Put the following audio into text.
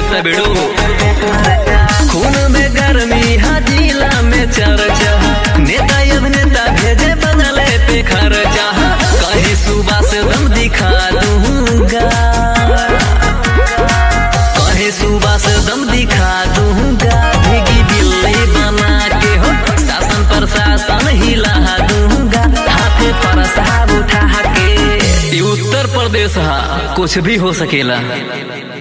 होता बेड़ो खून में गर्मी हाजिला में चर्चा नेता अभिनेता भेजे बदले पे खर्चा कहीं सुबह से दम दिखा दूंगा कहीं सुबह से दम दिखा दूंगा भीगी बिल्ली बना के हो शासन प्रशासन हिला दूंगा हाथे पर साहब उठा के ये उत्तर प्रदेश हा कुछ भी हो सकेला